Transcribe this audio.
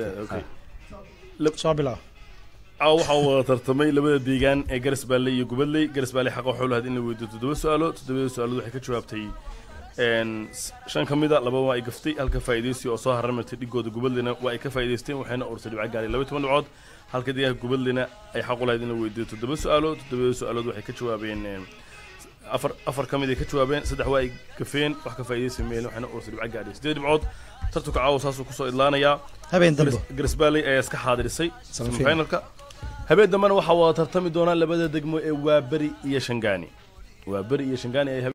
okay soo bilaab caawa waxaa wada tartamay labada deegaan ee garas baale iyo gubadley garas baale xaqa waxuu lahayd in la weydiiyo toddoba su-aalo toddobada su-aalood waxay ka jawaabtay een, s- shan ka mida laba waa ay gaftay halka faa'iidaysi oo soo haramartay dhigooda gubadleyna waa ay ka faa'iidaysteen waxayna ursay dhibco gaaray laba iyo toban dhibcood halka deegaanka gubadleyna ay xaq u lahayd in la weydiiyo toddoba su-aalood toddobada su-aalood waxay ka jawaabeen een, afar afar ka mid ay ka jawaabeen saddex waa ay gafeen wax ka faa'iidaysi meel waxayna ursay dhibco gaaray sideed dhibcood tartanka caawa saasuu kusoo idlaanayaa habeen dambe garas baaley ayaa iska xaadirisay Semifinal. semifinalka habeen dambena waxaa wada tartami doonaa labada degmo ee waaberi iyo shangaani waaberi iyo shangaani ay